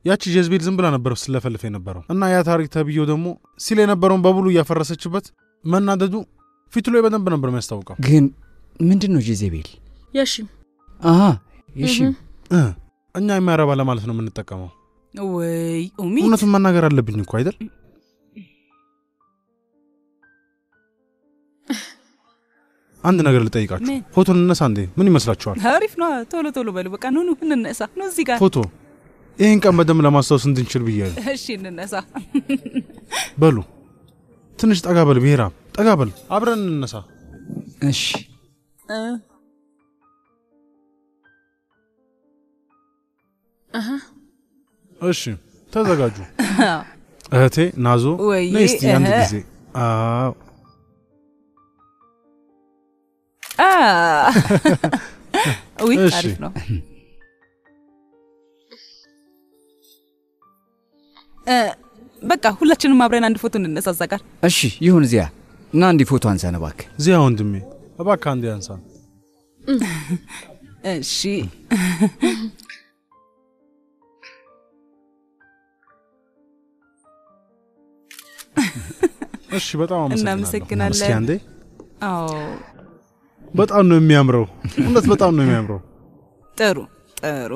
ያቺ ጀዝቤል ዝም ብላ ነበር ስለፈልፍ የነበረው እና ያ ታሪክ ተብዬው ደግሞ ሲል የነበረውን በሙሉ እያፈረሰችበት መናደዱ ፊቱ ላይ በደንብ ነበር የሚያስታውቀው። ግን ምንድን ነው ጄዜቤል? የሺም አሀ የሺም እ እኛ የሚያረባ ለማለት ነው የምንጠቀመው። ወይ ኡሚ እውነቱን መናገር አለብኝ እኮ አይደል? አንድ ነገር ልጠይቃችሁ። ምን? ፎቶን እነሳ እንዴ? ምን ይመስላችኋል? አሪፍ ነው። ቶሎ ቶሎ በሉ በቃ ኑ ኑ እንነሳ። ኑ እዚህ ጋር ፎቶ ይህን ቀን በደንብ ለማስታወስ እንድንችል ብዬ ነው። እሺ እንነሳ። በሉ ትንሽ ጠጋ በል ብሔራ፣ ጠጋ በል አብረን እንነሳ። እሺ እ፣ እሺ ተዘጋጁ። እህቴ ናዞ ወይ ነይ እስቲ አንድ እህ። ጊዜ። አዎ አ ውይ እሺ። አሪፍ ነው። እ፣ በቃ ሁላችንም አብረን አንድ ፎቶ እንነሳ እዛ ጋር። እሺ ይሁን። እዚያ እና እንዲህ ፎቶ አንሳን እባክህ። ዚያ ወንድሜ እባክህ አንዴ ያንሳ። እሺ እሺ በጣም አመሰግናለሁ። እናመሰግናለን። እስኪ አንዴ አዎ በጣም ነው የሚያምረው። እውነት በጣም ነው የሚያምረው። ጥሩ ጥሩ።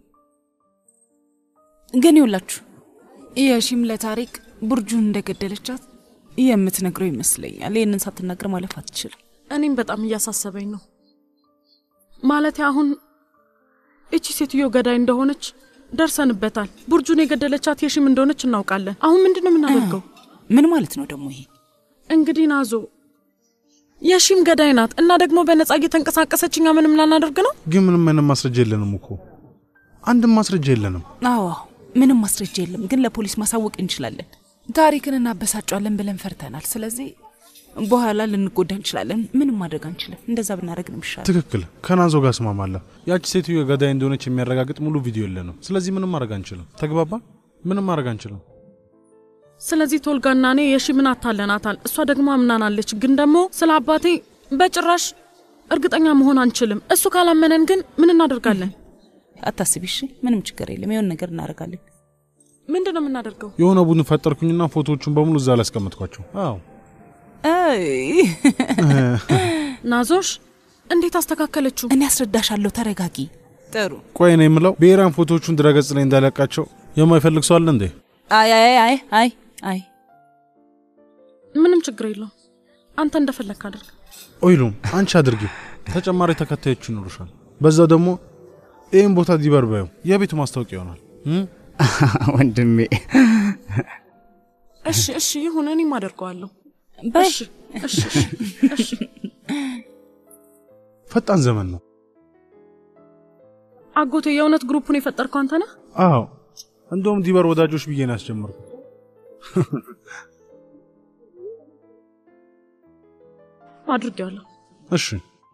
ግን ይውላችሁ የሺም ለታሪክ ቡርጁን እንደገደለቻት የምትነግረው ይመስለኛል። ይህንን ሳትናገር ማለፍ አትችልም። እኔም በጣም እያሳሰበኝ ነው። ማለቴ አሁን እቺ ሴትዮ ገዳይ እንደሆነች ደርሰንበታል። ቡርጁን የገደለቻት የሺም እንደሆነች እናውቃለን። አሁን ምንድን ነው የምናደርገው? ምን ማለት ነው ደግሞ ይሄ? እንግዲህ ናዞ የሺም ገዳይ ናት እና ደግሞ በነጻ እየተንቀሳቀሰች እኛ ምንም ላናደርግ ነው። ግን ምንም አይነት ማስረጃ የለንም እኮ አንድም ማስረጃ የለንም። አዎ ምንም ማስረጃ የለም፣ ግን ለፖሊስ ማሳወቅ እንችላለን። ታሪክን እናበሳጫለን ብለን ፈርተናል። ስለዚህ በኋላ ልንጎዳ እንችላለን። ምንም ማድረግ አንችልም። እንደዛ ብናደርግ ነው የሚሻለው። ትክክል። ከናዞ ጋር እስማማለሁ። ያቺ ሴትዮ ገዳይ እንደሆነች የሚያረጋግጥ ሙሉ ቪዲዮ የለንም። ስለዚህ ምንም ማድረግ አንችልም። ተግባባ? ምንም ማድረግ አንችልም። ስለዚህ ቶልጋና እኔ የሺምን አታለናታል። እሷ ደግሞ አምናናለች። ግን ደግሞ ስለ አባቴ በጭራሽ እርግጠኛ መሆን አንችልም። እሱ ካላመነን ግን ምን እናደርጋለን? አታስቢ እሺ። ምንም ችግር የለም። የሆነ ነገር እናደርጋለን። ምንድን ነው የምናደርገው? የሆነ ቡድን ፈጠርኩኝና ፎቶዎቹን በሙሉ እዛ ላይ አስቀመጥኳቸው። አዎ አይ ናዞሽ እንዴት አስተካከለችው? እኔ አስረዳሻለሁ። ተረጋጊ። ጥሩ። ቆይ ነው የምለው ብሔራን ፎቶዎቹን ድረገጽ ላይ እንዳለቃቸው የማይፈልግ ሰው አለ እንዴ? አይ አይ አይ አይ አይ ምንም ችግር የለውም። አንተ እንደፈለግክ አድርግ። ኦይሉም አንቺ አድርጊ። ተጨማሪ ተከታዮች ይኖሩሻል። በዛው ደግሞ ይህን ቦታ ዲበር በየው የቤቱ ማስታወቂያ ይሆናል። እም? ወንድሜ እሺ እሺ ይሁን፣ እኔም አደርገዋለሁ። በይ እሺ እሺ እሺ እሺ። ፈጣን ዘመን ነው። አጎቴ የእውነት ግሩፑን የፈጠርከው አንተ ነህ? አዎ እንደውም ዲበር ወዳጆች ብዬ ነው ያስጀመርኩት። አድርጌዋለሁ። እሺ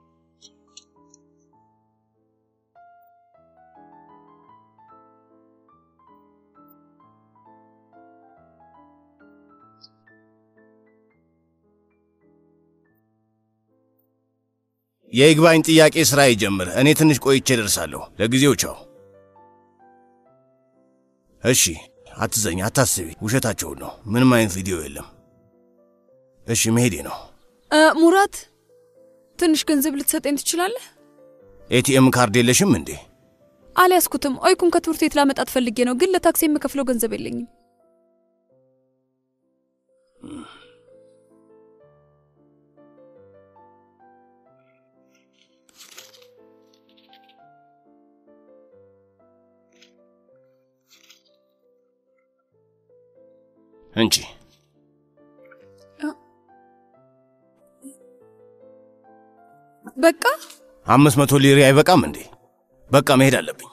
የይግባኝ ጥያቄ ስራ ይጀምር። እኔ ትንሽ ቆይቼ ደርሳለሁ። ለጊዜው ቻው። እሺ፣ አትዘኝ፣ አታስቢ። ውሸታቸውን ነው። ምንም አይነት ቪዲዮ የለም። እሺ፣ መሄዴ ነው። እ፣ ሙራት ትንሽ ገንዘብ ልትሰጠኝ ትችላለህ? ኤቲኤም ካርድ የለሽም እንዴ? አልያዝኩትም። ኦይኩን ከትምህርት ቤት ላመጣት ፈልጌ ነው፣ ግን ለታክሲ የምከፍለው ገንዘብ የለኝም። እንቺ በቃ አምስት መቶ ሊሪ አይበቃም እንዴ? በቃ መሄድ አለብኝ።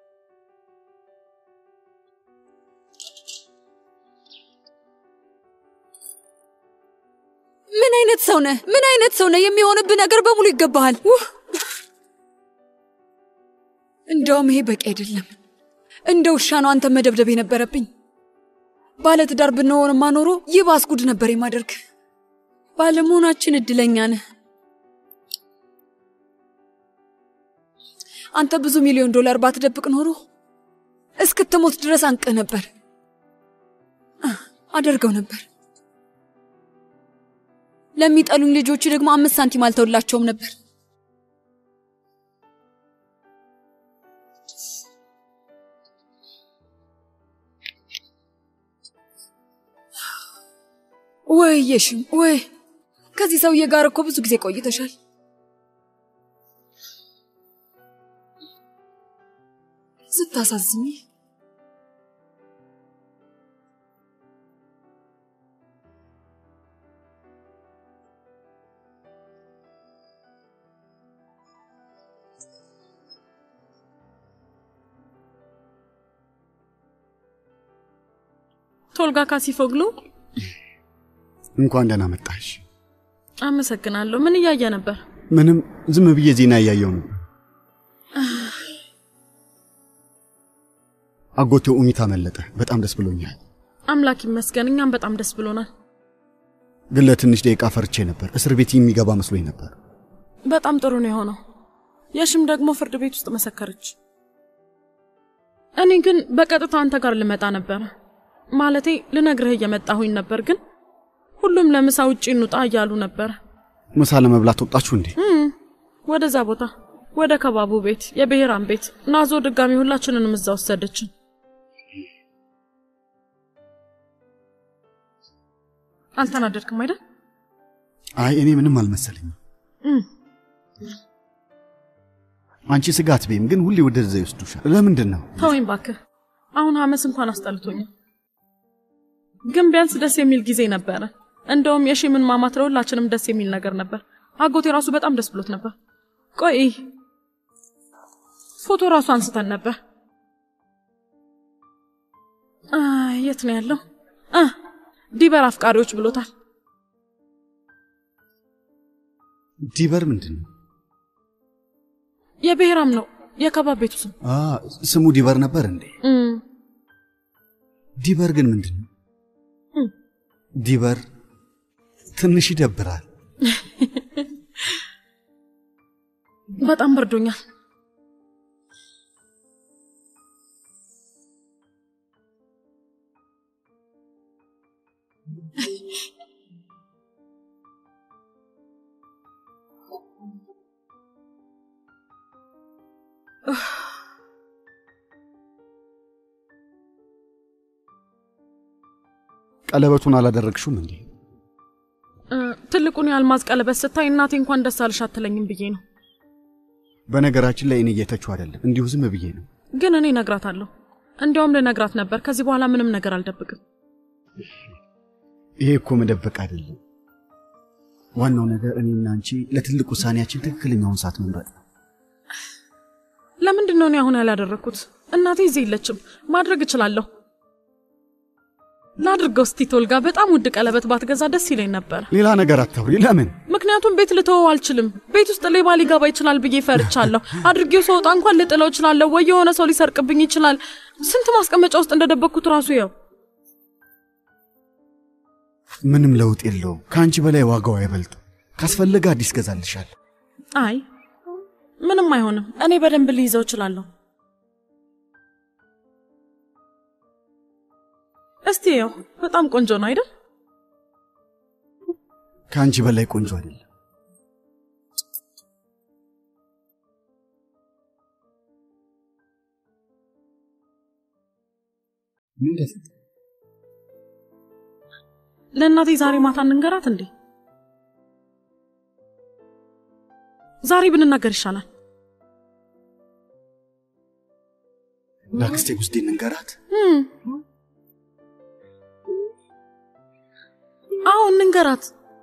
ምን አይነት ሰው ነህ? ምን አይነት ሰው ነህ? የሚሆንብህ ነገር በሙሉ ይገባሃል። ውህ! እንደውም ይሄ በቂ አይደለም። እንደ ውሻ ነው አንተ መደብደብ የነበረብኝ። ባለትዳር ብንሆንማ ኖሮ ይባስ ጉድ ነበር የማደርግ። ባለመሆናችን እድለኛ ነህ። አንተ ብዙ ሚሊዮን ዶላር ባትደብቅ ኖሮ እስከ እስክትሞት ድረስ አንቅህ ነበር። አደርገው ነበር። ለሚጠሉኝ ልጆች ደግሞ አምስት ሳንቲም አልተውላቸውም ነበር። ወይ የሽም ወይ ከዚህ ሰውዬ ጋር እኮ ብዙ ጊዜ ቆይተሻል። ስታሳዝኝ ቶልጋ ካሲፎግሉ እንኳን ደህና መጣሽ። አመሰግናለሁ። ምን እያየ ነበር? ምንም ዝም ብዬ ዜና እያየው ነው። አጎቴው ኡሚታ መለጠ። በጣም ደስ ብሎኛል። አምላክ ይመስገን፣ እኛም በጣም ደስ ብሎናል። ግን ለትንሽ ደቂቃ ፈርቼ ነበር። እስር ቤት የሚገባ መስሎኝ ነበር። በጣም ጥሩ ነው የሆነው። የሽም ደግሞ ፍርድ ቤት ውስጥ መሰከረች። እኔ ግን በቀጥታ አንተ ጋር ልመጣ ነበረ። ማለቴ ልነግርህ እየመጣሁኝ ነበር፣ ግን ሁሉም ለምሳ ውጪ እንውጣ እያሉ ነበረ። ምሳ ለመብላት ወጣችሁ እንዴ? እም፣ ወደዛ ቦታ ወደ ከባቡ ቤት የብሔራን ቤት ናዞ ድጋሚ ሁላችንንም እዛ ወሰደችን። አልተናደድክም አይደል? አይ እኔ ምንም አልመሰለኝም። እም፣ አንቺ ስጋት ቤም ግን ሁሌ ወደዛ ይወስዱሻል። ለምንድን ነው? ተወኝ ባክህ። አሁን ሐመስ እንኳን አስጠልቶኛል። ግን ቢያንስ ደስ የሚል ጊዜ ነበረ። እንደውም የሺምን ማማት ለሁላችንም ደስ የሚል ነገር ነበር። አጎቴ ራሱ በጣም ደስ ብሎት ነበር። ቆይ ፎቶ ራሱ አንስተን ነበር። አ፣ የት ነው ያለው? አ ዲበር አፍቃሪዎች ብሎታል። ዲበር ምንድን ነው? የብሔራም ነው የከባብ ቤቱ ስም። አ ስሙ ዲበር ነበር እንዴ? እም፣ ዲበር ግን ምንድን ነው? እም። ዲበር ትንሽ ይደብራል። በጣም በርዶኛል። ቀለበቱን አላደረግሽውም እንዴ? እ፣ ትልቁን የአልማዝ ቀለበት ስታይ እናቴ እንኳን ደስ አልሽ አትለኝም ብዬ ነው። በነገራችን ላይ እኔ እየተችው አይደለም፣ እንዲሁ ዝም ብዬ ነው። ግን እኔ እነግራታለሁ። እንዲያውም ልነግራት ነበር። ከዚህ በኋላ ምንም ነገር አልደብቅም። ይሄ እኮ መደበቅ አይደለም። ዋናው ነገር እኔና አንቺ ለትልቅ ውሳኔያችን ትክክለኛውን ሰዓት መምረጥ ነው። ለምንድን ነው እኔ አሁን ያላደረግኩት? እናቴ እዚህ የለችም። ማድረግ እችላለሁ። ላድርገው እስቲ ቶልጋ። በጣም ውድ ቀለበት ባትገዛ ደስ ይለኝ ነበር። ሌላ ነገር አታውሪ። ለምን? ምክንያቱም ቤት ልተወው አልችልም። ቤት ውስጥ ሌባ ሊገባ ይችላል ብዬ ፈርቻለሁ። አድርጌው ስወጣ እንኳን ልጥለው እችላለሁ፣ ወይ የሆነ ሰው ሊሰርቅብኝ ይችላል። ስንት ማስቀመጫ ውስጥ እንደደበቅኩት ራሱ ያው ምንም ለውጥ የለውም። ከአንቺ በላይ ዋጋው አይበልጥም። ካስፈለገ አዲስ ገዛልሻል። አይ ምንም አይሆንም። እኔ በደንብ ልይዘው እችላለሁ። እስቲ ያው በጣም ቆንጆ ነው አይደል? ከአንቺ በላይ ቆንጆ አይደለም። ለእናቴ ዛሬ ማታ እንንገራት እንዴ? ዛሬ ብንናገር ይሻላል። ለአክስቴ ጉስጤ እንንገራት። እም። አዎ እንንገራት።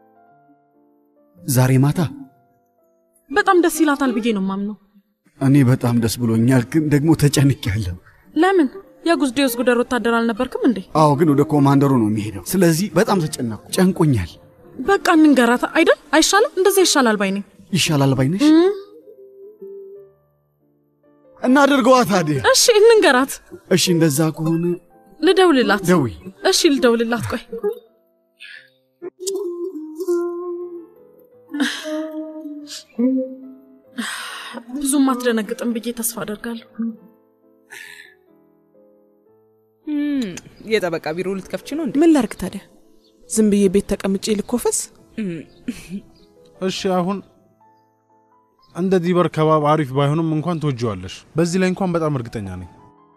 ዛሬ ማታ በጣም ደስ ይላታል ብዬ ነው ማምነው። እኔ በጣም ደስ ብሎኛል፣ ግን ደግሞ ተጨንቄያለሁ። ለምን የጉዝዴዎስ ጉደር ወታደር አልነበርክም እንዴ? አዎ፣ ግን ወደ ኮማንደሩ ነው የሚሄደው። ስለዚህ በጣም ተጨነኩ፣ ጨንቆኛል። በቃ እንንገራት አይደል? አይሻልም? እንደዛ ይሻላል ባይ ነኝ። ይሻላል ባይነሽ? እናድርገዋ ታዲያ። እሺ እንንገራት። እሺ፣ እንደዛ ከሆነ ልደውልላት። ደውይ። እሺ ልደውልላት። ቆይ ብዙም አትደነግጥም ብዬ ተስፋ አደርጋለሁ። እም፣ የጠበቃ ቢሮ ልትከፍች ነው እንዴ? ምን ላርግ ታዲያ? ዝም ብዬ ቤት ተቀምጬ ልኮፈስ? እም፣ እሺ አሁን እንደ ዲበር ከባብ አሪፍ ባይሆንም እንኳን ትወጂዋለሽ። በዚህ ላይ እንኳን በጣም እርግጠኛ ነኝ።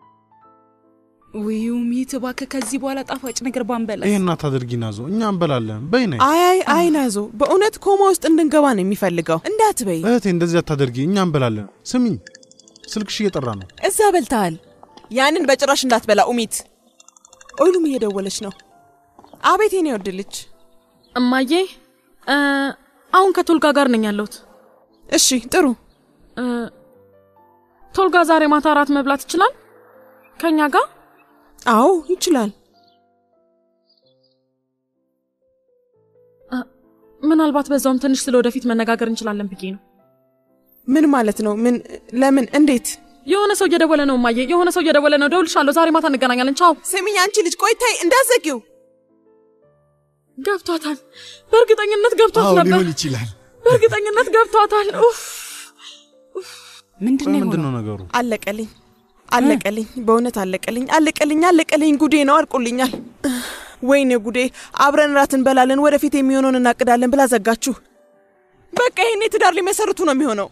ውይ ሚት እባክህ ከዚህ በኋላ ጣፋጭ ነገር ባንበላስ? ይሄን አታድርጊ ናዞ፣ እኛ እንበላለን። በይ ነይ አይ አይ አይ ናዞ፣ በእውነት ኮማ ውስጥ እንድንገባ ነው የሚፈልገው። እንዳትበይ። እህቴ፣ እንደዚህ አታደርጊ። እኛ እንበላለን። ስሚኝ፣ ስልክሽ እየጠራ ነው። እዛ በልተሃል። ያንን በጭራሽ እንዳትበላ ኡሚት። ኦይሉም እየደወለች ነው። አቤት የኔ ወድልች። እማዬ እ፣ አሁን ከቶልጋ ጋር ነኝ ያለሁት። እሺ ጥሩ። እ፣ ቶልጋ ዛሬ ማታ እራት መብላት ይችላል ከኛ ጋር? አዎ ይችላል። ምናልባት በዛውም ትንሽ ስለ ወደፊት መነጋገር እንችላለን ብዬ ነው። ምን ማለት ነው? ምን? ለምን? እንዴት? የሆነ ሰው እየደወለ ነው እማዬ፣ የሆነ ሰው እየደወለ ነው። ደውልሻለሁ። ዛሬ ማታ እንገናኛለን። ቻው። ስሚኝ አንቺ ልጅ ቆይታይ እንዳዘጊው። ገብቷታል። በእርግጠኝነት ገብቷት አዎ ነበር። ሊሆን ይችላል። በእርግጠኝነት ገብቷታል። ኡፍ ምንድን ነው ምንድን የሆነው? ነው ነገሩ? አለቀልኝ፣ አለቀልኝ፣ በእውነት አለቀልኝ፣ አለቀልኝ፣ አለቀልኝ። ጉዴ ነው፣ አልቆልኛል። ወይኔ ጉዴ! አብረን ራት እንበላለን፣ ወደፊት የሚሆነውን እናቅዳለን ብላ ዘጋችሁ። በቃ ይሄኔ ትዳር ሊመሰርቱ ነው የሚሆነው።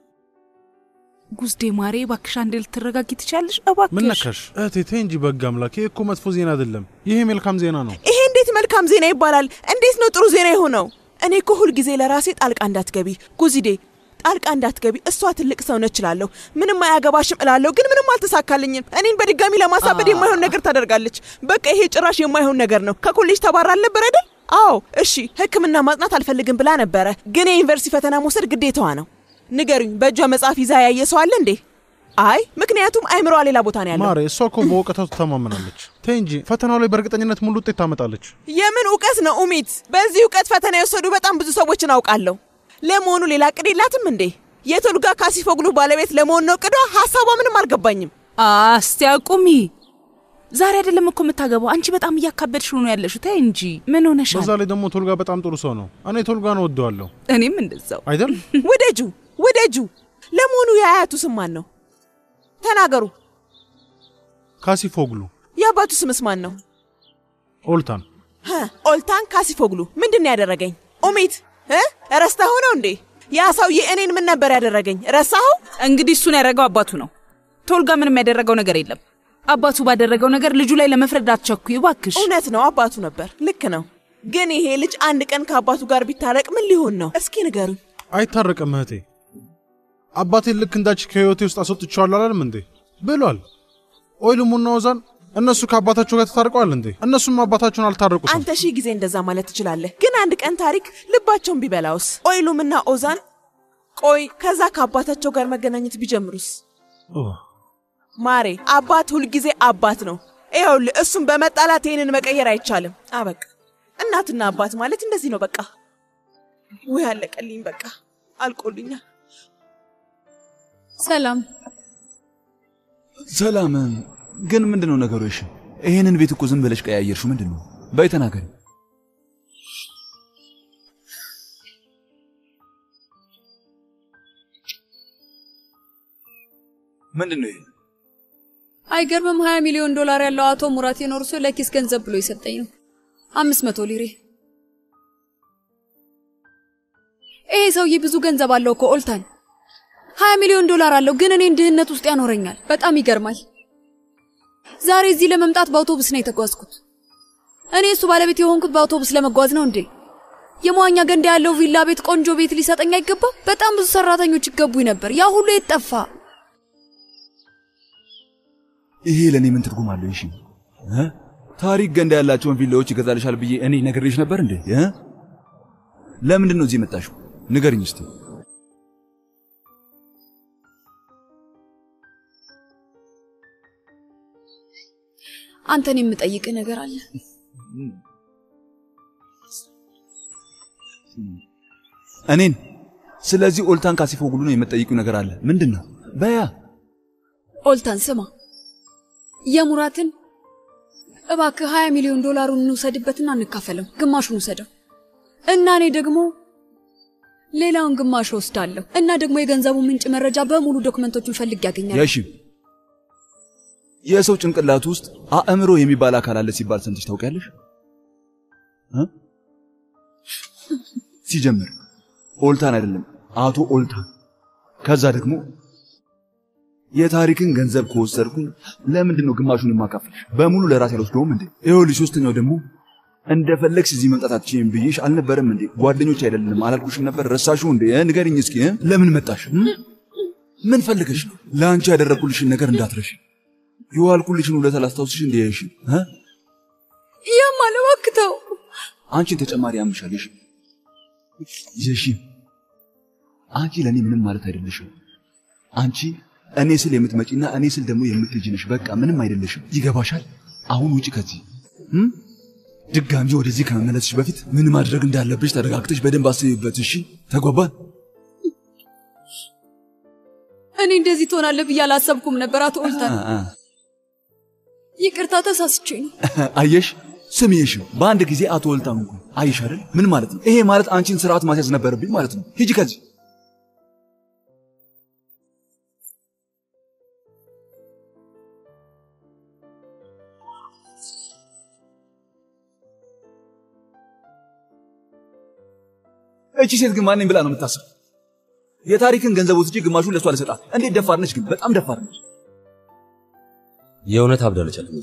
ጉዝዴ ማሬ እባክሽ አንዴ ልትረጋጊ ትችያለሽ? ምን እባክሽ ነካሽ እህቴ? ተይ እንጂ በግ አምላክ። ይሄ እኮ መጥፎ ዜና አይደለም። ይሄ መልካም ዜና ነው። ይሄ እንዴት መልካም ዜና ይባላል? እንዴት ነው ጥሩ ዜና የሆነው? እኔ እኮ ሁልጊዜ ለራሴ ጣልቃ እንዳትገቢ ጉዚዴ፣ ጣልቃ እንዳትገቢ። እሷ ትልቅ ሰው ነች እላለሁ፣ ምንም አያገባሽም እላለሁ፣ ግን ምንም አልተሳካልኝም። እኔን በድጋሚ ለማሳበድ የማይሆን ነገር ታደርጋለች። በቃ ይሄ ጭራሽ የማይሆን ነገር ነው። ከኮሌጅ ተባራ አልነበር አይደል? አዎ እሺ፣ ሕክምና ማጥናት አልፈልግም ብላ ነበረ፣ ግን የዩኒቨርሲቲ ፈተና መውሰድ ግዴታዋ ነው። ንገሩኝ፣ በእጇ መጽሐፍ ይዛ ያየ ሰው አለ እንዴ? አይ ምክንያቱም አይምሮዋ ሌላ ቦታ ነው ያለው። ማሬ፣ እሷ እኮ በእውቀቷ ትተማመናለች። ተይ እንጂ ፈተናው ላይ በእርግጠኝነት ሙሉ ውጤት ታመጣለች። የምን እውቀት ነው ኡሚት? በዚህ እውቀት ፈተና የወሰዱ በጣም ብዙ ሰዎችን አውቃለሁ። ለመሆኑ ሌላ እቅድ የላትም እንዴ? የቶልጋ ካሲፎግሉ ባለቤት ለመሆን ነው እቅዷ? ሀሳቧ ምንም አልገባኝም። አስቲ አቁሚ። ዛሬ አይደለም እኮ የምታገባው። አንቺ በጣም እያካበድሽ ነው ያለሽው። ተይ እንጂ ምን ሆነሻል? በዛ ላይ ደግሞ ቶልጋ በጣም ጥሩ ሰው ነው። እኔ ቶልጋን እወደዋለሁ እኔም እንደዛው። አይደል? ውደጁ ውደጁ። ለመሆኑ የአያቱ ስም ማን ነው? ተናገሩ። ካሲፎግሉ የአባቱ ስምስ ማን ነው? ኦልታን ሀ፣ ኦልታን ካሲፎግሉ ምንድን ነው ያደረገኝ? ኡሚት እ ረስተኸው ነው እንዴ? ያ ሰውዬ እኔን ምን ነበር ያደረገኝ? ረሳኸው? እንግዲህ እሱን ያደረገው አባቱ ነው። ቶልጋ ምንም ያደረገው ነገር የለም። አባቱ ባደረገው ነገር ልጁ ላይ ለመፍረድ አትቸኩይ እባክሽ። እውነት ነው አባቱ ነበር። ልክ ነው። ግን ይሄ ልጅ አንድ ቀን ከአባቱ ጋር ቢታረቅ ምን ሊሆን ነው? እስኪ ንገሩኝ። አይታረቅም እህቴ። አባቴን ልክ እንዳች ከህይወቴ ውስጥ አስወጥቼዋለሁ አላለም እንዴ ብሏል። ኦይልሙና ኦዛን እነሱ ከአባታቸው ጋር ተታርቀዋል እንዴ? እነሱም አባታቸውን አልታረቁትም። አንተ ሺህ ጊዜ እንደዛ ማለት ትችላለህ። ግን አንድ ቀን ታሪክ ልባቸውን ቢበላውስ? ኦይሉምና ኦዛን ቆይ ከዛ ከአባታቸው ጋር መገናኘት ቢጀምሩስ? ኦህ፣ ማሬ አባት ሁልጊዜ አባት ነው። ይኸውልህ እሱም በመጣላት ይህንን መቀየር አይቻልም። አበቃ። እናትና አባት ማለት እንደዚህ ነው። በቃ ውይ አለቀልኝ። በቃ አልቆልኛል። ሰላም ሰላም። ግን ምንድን ነው ነገሩ? እሺ ይሄንን ቤት እኮ ዝም ብለሽ ቀያየርሽው ምንድን ነው? በይ ተናገሪ። ምንድን ነው ይሄ? አይገርምም? ሀያ ሚሊዮን ዶላር ያለው አቶ ሙራት የኖር ሰው ለኪስ ገንዘብ ብሎ የሰጠኝ ነው። አምስት መቶ ሊሬ። ይሄ ሰውዬ ብዙ ገንዘብ አለው እኮ ኦልታን፣ ሀያ ሚሊዮን ዶላር አለው፣ ግን እኔን ድህነት ውስጥ ያኖረኛል። በጣም ይገርማል። ዛሬ እዚህ ለመምጣት በአውቶቡስ ነው የተጓዝኩት። እኔ እሱ ባለቤት የሆንኩት በአውቶቡስ ለመጓዝ ነው እንዴ? የመዋኛ ገንዳ ያለው ቪላ ቤት፣ ቆንጆ ቤት ሊሰጠኝ አይገባም? በጣም ብዙ ሰራተኞች ይገቡኝ ነበር። ያ ሁሉ የት ጠፋ? ይሄ ለእኔ ምን ትርጉም አለው? እሺ እ? ታሪክ ገንዳ ያላቸውን ቪላዎች ይገዛልሻል ብዬ እኔ ነግሬሽ ነበር እንዴ? እ? ለምንድን ነው እዚህ የመጣሽው? ንገርኝ እስቲ። አንተን የምጠይቅህ ነገር አለ። እኔን ስለዚህ ኦልታን ካሲፎግሉ ነው የምትጠይቂው ነገር አለ። ምንድን ነው? በያ ኦልታን ስማ፣ የሙራትን እባክህ ሀያ ሚሊዮን ዶላሩን እንውሰድበትና እንካፈለው። ግማሹን ውሰደው እና እኔ ደግሞ ሌላውን ግማሽ ወስዳለሁ እና ደግሞ የገንዘቡ ምንጭ መረጃ በሙሉ ዶክመንቶቹን ፈልግ ያገኛል። እሺ የሰው ጭንቅላት ውስጥ አእምሮ የሚባል አካል አለ ሲባል ሰምተሽ ታውቂያለሽ? እ? ሲጀምር ኦልታን አይደለም አቶ ኦልታን። ከዛ ደግሞ የታሪክን ገንዘብ ከወሰድኩኝ ለምንድን ነው ግማሹን የማካፍልሽ? በሙሉ ለራሴ አልወስደውም እንዴ? ይኸውልሽ፣ ሶስተኛው ደግሞ እንደፈለግሽ እዚህ መምጣት አትችይም ብዬሽ አልነበረም እንዴ? ጓደኞች አይደለም አላልኩሽም ነበር? ረሳሽው እንዴ? እ? ንገሪኝ እስኪ እ? ለምን መጣሽ? እ? ምን ፈልገሽ ነው? ለአንቺ ያደረግኩልሽን ነገር እንዳትረሽ። የዋልኩልሽን ውለታ ላስታውስሽ እንዴ? እሺ እ? ያም አለባክተው አንቺን ተጨማሪ ያምሻል። እሺ እሺ፣ አንቺ ለእኔ ምንም ማለት አይደለሽም። አንቺ እኔ ስል የምትመጪና እኔ ስል ደግሞ የምትሄጂ ነሽ። በቃ ምንም አይደለሽም። ይገባሻል? አሁን ውጪ ከዚህ እም? ድጋሚ ወደዚህ ከመመለስሽ በፊት ምን ማድረግ እንዳለብሽ ተረጋግተሽ በደንብ አስቢበት። እሺ ተጓባን? እኔ እንደዚህ ትሆናለህ ብዬ አላሰብኩም ነበር አቶ ኦልታን። አ- አ- ይቅርታ ተሳስቼ ነው። አየሽ ስምዬሽ በአንድ ጊዜ አቶ ወልታም እንኳን አየሽ አይደል? ምን ማለት ነው ይሄ? ማለት አንቺን ስርዓት ማስያዝ ነበረብኝ ማለት ነው። ሂጂ ከዚህ እቺ ሴት ግን ማንኝ ብላ ነው የምታስበው? የታሪክን ገንዘብ ወስጄ ግማሹን ለእሷ ልሰጣት። እንዴት ደፋር ነች ግን! በጣም ደፋር ነች። የእውነት አብዳለች አለ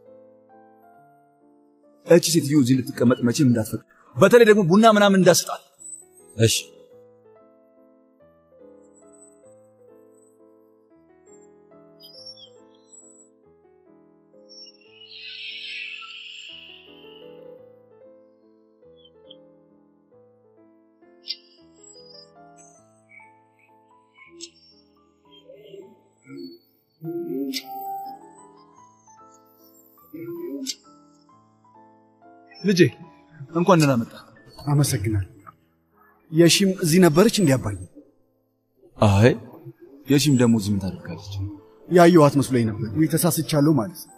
እቺ ሴትዮ እዚህ ልትቀመጥ መቼም እንዳትፈቅድ፣ በተለይ ደግሞ ቡና ምናምን እንዳስጣት። እሺ ልጄ እንኳን ደህና መጣ። አመሰግናል። የሺም እዚህ ነበረች እንዲያባኝ አይ የሺም ደግሞ እዚህ ምን ታደርጋለች? ያየኋት መስሎኝ ነበር። ወይ ተሳስቻለሁ ማለት ነው።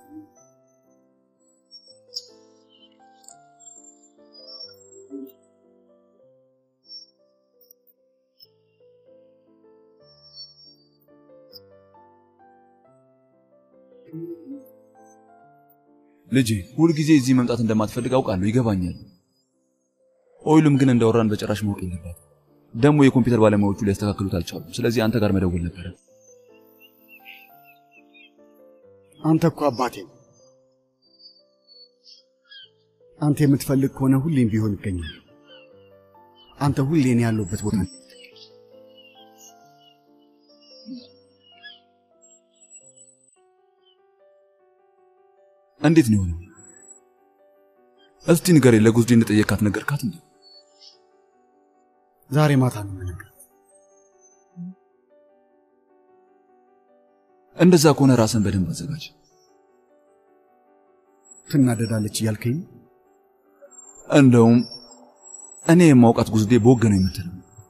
ልጄ ሁልጊዜ እዚህ መምጣት እንደማትፈልግ አውቃለሁ፣ ይገባኛል። ኦይሉም ግን እንዳወራን በጭራሽ ማወቅ የለባት። ደግሞ የኮምፒውተር ባለሙያዎቹ ሊያስተካክሉት አልቻሉም። ስለዚህ አንተ ጋር መደወል ነበረ። አንተ እኮ አባቴ ነው። አንተ የምትፈልግ ከሆነ ሁሌም ቢሆን ይገኛል። አንተ ሁሌ እኔ ያለሁበት ቦታ ነው። እንዴት ነው የሆነው? እስቲ ንገሬ። ለጉዝዴ እንደጠየካት ነገርካት እንዴ? ዛሬ ማታ ነው የምነግርህ። እንደዛ ከሆነ ራስን በደንብ አዘጋጅ። ትናደዳለች እያልከኝ ነው? እንደውም እኔ የማውቃት ጉዝዴ በወግ ነው የምትለው።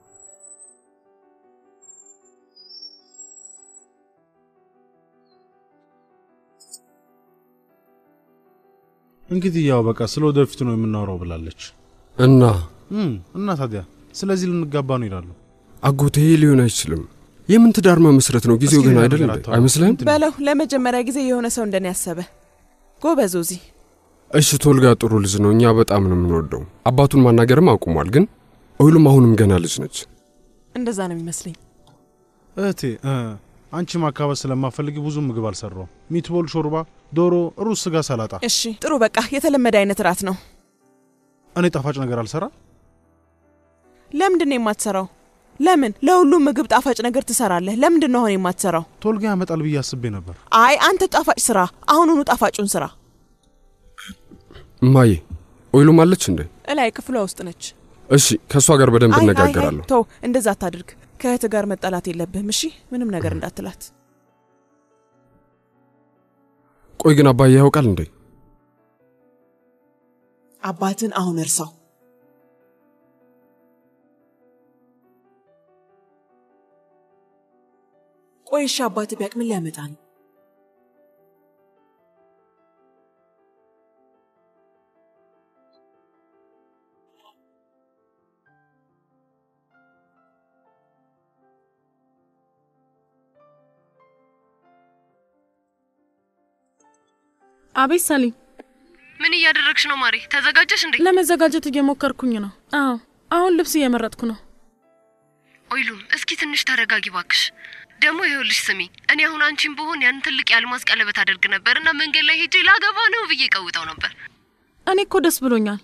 እንግዲህ ያው በቃ ስለ ወደፊቱ ነው የምናወራው ብላለች። እና እም፣ እና ታዲያ ስለዚህ ልንጋባ ነው ይላሉ። አጎቴ ሊሆን አይችልም። የምን ትዳር መመስረት ነው? ጊዜው እስኪ ግን ሌላ አይደል ነገር እንዴ? አታውራ። አይመስልህም? በለው ለመጀመሪያ ጊዜ የሆነ ሰው እንደኔ ያሰበ ጎበዝ ዚ እሺ ቶልጋ ጥሩ ልጅ ነው። እኛ በጣም ነው የምንወደው። አባቱን ማናገርም አቁሟል። ግን ኦይሉም አሁንም ገና ልጅ ነች። እንደዛ ነው የሚመስለኝ። እህቴ እ፣ አንቺ ማካበድ ስለማፈልግ ብዙ ምግብ አልሰራውም። ሚትቦል፣ ሾርባ፣ ዶሮ፣ ሩዝ፣ ስጋ፣ ሰላጣ። እሺ ጥሩ በቃ የተለመደ አይነት ራት ነው። እኔ ጣፋጭ ነገር አልሰራ። ለምንድን ነው የማትሰራው? ለምን ለሁሉም ምግብ ጣፋጭ ነገር ትሰራለህ? ለምንድን ነው አሁን የማትሰራው? ቶልጋ ያመጣል ብዬ አስቤ ነበር። አይ አንተ ጣፋጭ ስራ፣ አሁኑኑ ጣፋጩን ስራ። እማዬ ኦይሉም አለች እንዴ? እላይ ክፍሏ ውስጥ ነች። እሺ ከእሷ ጋር በደንብ አይ አይ አይ እነጋገራለሁ። ተው፣ እንደዛ አታድርግ። ከእህት ጋር መጣላት የለብህም እሺ? ምንም ነገር እንዳትላት። ቆይ ግን አባዬ ያውቃል እንዴ? አባትን አሁን እርሳው። ቆይ እሺ፣ አባት ቢያቅ ምን ሊያመጣ ነው? አቤት ሰሊም፣ ምን እያደረግሽ ነው ማሬ? ተዘጋጀሽ እንዴ? ለመዘጋጀት እየሞከርኩኝ ነው። አዎ፣ አሁን ልብስ እየመረጥኩ ነው። ኦይሉም እስኪ ትንሽ ተረጋጊ ባክሽ። ደግሞ ይኸውልሽ ስሚ፣ እኔ አሁን አንቺን ብሆን ያን ትልቅ የአልማዝ ቀለበት አደርግ ነበር እና መንገድ ላይ ሄጄ ላገባ ነው ብዬ ቀውጠው ነበር። እኔ እኮ ደስ ብሎኛል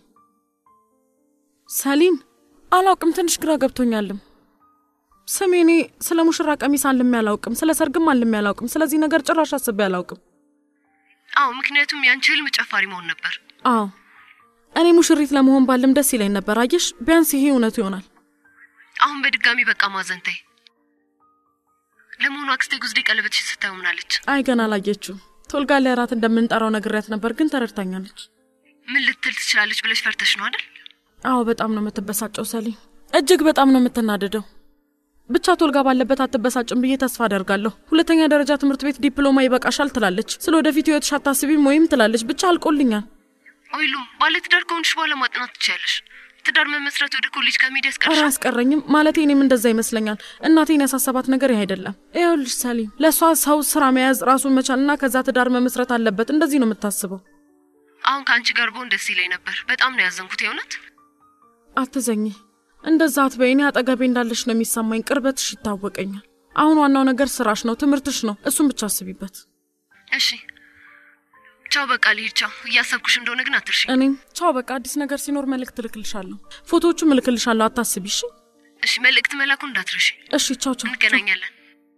ሰሊን። አላውቅም፣ ትንሽ ግራ ገብቶኛልም። ስሜ እኔ ስለ ሙሽራ ቀሚስ አልሜ አላውቅም፣ ስለ ሰርግም አልሜ አላውቅም። ስለዚህ ነገር ጭራሽ አስቤ አላውቅም። አዎ፣ ምክንያቱም ያንቺ ህልም ጨፋሪ መሆን ነበር። አዎ እኔ ሙሽሪት ለመሆን ባልም ደስ ይለኝ ነበር። አየሽ፣ ቢያንስ ይሄ እውነቱ ይሆናል። አሁን በድጋሚ በቃ ማዘን ተይ። ለመሆኑ አክስቴ ጉዝዴ ቀለበትሽን ስታየው ምናለች? አይ ገና አላየችውም። ቶልጋ ላይ እራት እንደምንጠራው ነግሬያት ነበር፣ ግን ተረድታኛለች። ምን ልትል ትችላለች ብለሽ ፈርተሽ ነው አይደል? አዎ በጣም ነው የምትበሳጨው ሰሊም፣ እጅግ በጣም ነው የምትናደደው። ብቻ ቶልጋ ባለበት አትበሳጭም ብዬ ተስፋ አደርጋለሁ። ሁለተኛ ደረጃ ትምህርት ቤት ዲፕሎማ ይበቃሻል ትላለች። ስለ ወደፊት ህይወትሽ አታስቢም ወይም ትላለች። ብቻ አልቆልኛል። ኦይሉም ባለትዳር ከሆንሽ በኋላ ማጥናት ትችያለሽ። ትዳር መመስረት ወደ ኮሌጅ ከመሄድ ኧረ ያስቀርሻል። አያስቀረኝም። ማለቴ እኔም እንደዛ ይመስለኛል። እናቴን ያሳሰባት ነገር ይህ አይደለም። ይኸውልሽ ሰሊም፣ ለእሷ ሰው ስራ መያዝ፣ ራሱን መቻልና ከዛ ትዳር መመስረት አለበት። እንደዚህ ነው የምታስበው። አሁን ከአንቺ ጋር ብሆን ደስ ይለኝ ነበር። በጣም ነው ያዘንኩት የእውነት። አትዘኝ፣ እንደዛ አትበይ። እኔ አጠገቤ እንዳለሽ ነው የሚሰማኝ። ቅርበትሽ ይታወቀኛል። አሁን ዋናው ነገር ስራሽ ነው፣ ትምህርትሽ ነው። እሱን ብቻ አስቢበት። እሺ ቻው፣ በቃ ልሂድ። ቻው። እያሰብኩሽ እንደሆነ ግን አትርሺ። እኔም ቻው። በቃ አዲስ ነገር ሲኖር መልእክት እልክልሻለሁ፣ ፎቶዎቹም እልክልሻለሁ። አታስቢ እሺ? እሺ፣ መልእክት መላኩን እንዳትረሺ። እሺ፣ ቻው ቻው። እንገናኛለን።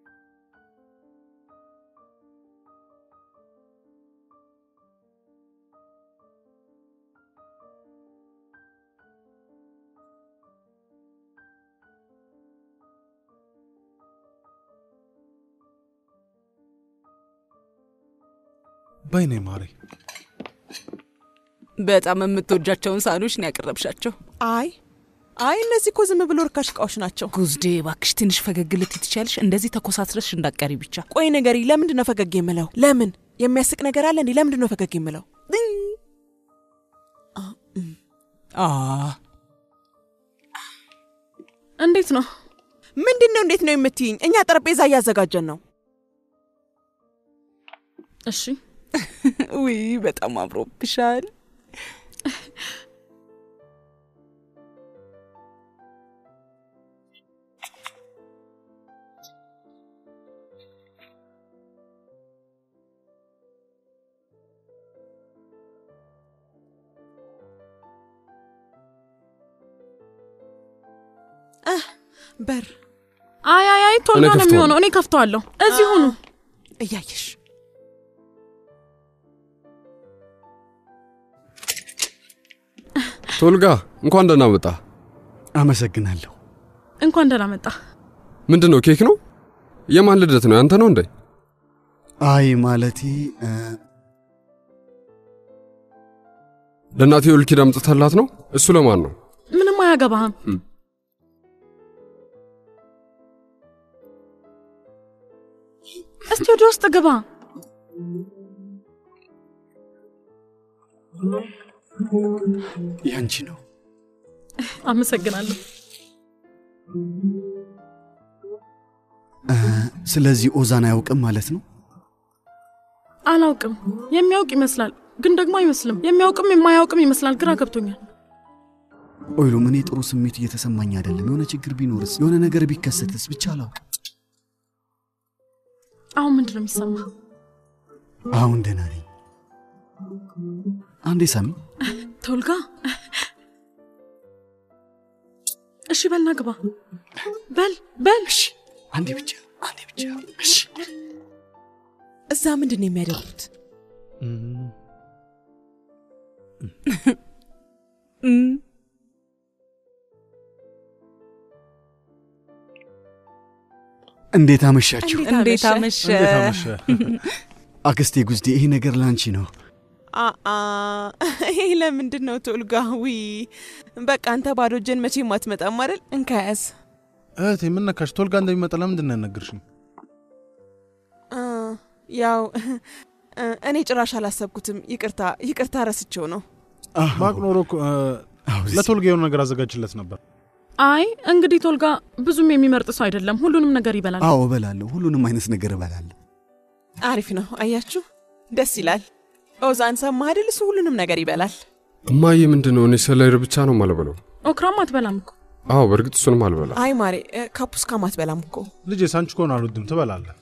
በይኔ ማሬ በጣም የምትወጃቸውን ሳህኖች ነው ያቀረብሻቸው። አይ አይ እነዚህ እኮ ዝም ብሎ ርካሽ እቃዎች ናቸው። ጉዝዴ እባክሽ ትንሽ ፈገግ ልትይ ትችያለሽ። እንደዚህ ተኮሳትረሽ እንዳቀሪ ብቻ። ቆይ ነገሪ፣ ለምንድን ነው ፈገግ የምለው? ለምን የሚያስቅ ነገር አለ እንዴ? ለምንድን ነው ፈገግ የምለው? አ እንዴት ነው? ምንድን ነው እንዴት ነው የምትይኝ? እኛ ጠረጴዛ እያዘጋጀን ነው። እሺ ውይ በጣም አምሮብሻል። በር አይ አይ አይ ቶሎ እኔ ነው ከፍተዋለሁ። የሚሆነው። እኔ ከፍተዋለሁ። እዚህ ሁኑ። እያየሽ ቶልጋ እንኳን ደህና መጣ። አመሰግናለሁ። እንኳን ደህና መጣ። ምንድን ነው? ኬክ ነው? የማን ልደት ነው? ያንተ ነው እንዴ? አይ ማለቴ እ፣ ለእናቴ የወል ኪዳን አምጥተላት ነው? እሱ ለማን ነው? ምንም አያገባህም። እም። እስቲ ወደ ውስጥ ግባ። ያንቺ ነው። አመሰግናለሁ። እ፣ ስለዚህ ኦዛን አያውቅም ማለት ነው? አላውቅም። የሚያውቅ ይመስላል፣ ግን ደግሞ አይመስልም። የሚያውቅም የማያውቅም ይመስላል። ግራ ገብቶኛል። ኦይሉም እኔ ጥሩ ስሜት እየተሰማኝ አይደለም። የሆነ ችግር ቢኖርስ፣ የሆነ ነገር ቢከሰትስ ብቻ አላውቅም። አሁን ምንድን ነው የሚሰማ? አሁን ደህና ነኝ። አንዴ ሳሚ። ቶልጋ፣ እሺ በልና ግባ። በል በል። አንዴ ብቻ አንዴ ብቻ። እሺ እዛ ምንድን ነው የሚያደርጉት? እንዴት አመሻችሁ? እንዴት አመሸ? እንዴት አመሸ? አክስቴ ጉዝዴ፣ ይሄ ነገር ላንቺ ነው። አአ ይሄ ለምንድን ነው ቶልጋ? ዊ በቃ አንተ ባዶ እጅን መቼም አትመጣም አይደል? እንካ ያዝ። እህቴ ምን ነካሽ? ቶልጋ እንደሚመጣ ለምንድን ነው ያልነገርሽኝ? አ፣ ያው እ፣ እኔ ጭራሽ አላሰብኩትም። ይቅርታ ይቅርታ፣ ረስቼው ነው። ባቅ ኖሮ እኮ እ፣ ለቶልጋ የሆነ ነገር አዘጋጅለት ነበር። አይ እንግዲህ ቶልጋ ብዙም የሚመርጥ ሰው አይደለም። ሁሉንም ነገር ይበላል። አዎ እበላለሁ፣ ሁሉንም አይነት ነገር እበላለሁ። አሪፍ ነው። አያችሁ፣ ደስ ይላል። ኦዛን ሰማህ አይደል? እሱ ሁሉንም ነገር ይበላል። እማዬ ምንድን ነው? እኔ ሰላይር ብቻ ነው ማልበለው። ኦክራም አትበላም እኮ። አዎ በእርግጥ እሱንም አልበላ። አይ ማሬ፣ እ፣ ካፑስካም አትበላም እኮ። ልጄ ሳንቺ ከሆነ አልወድም ትበላለህ።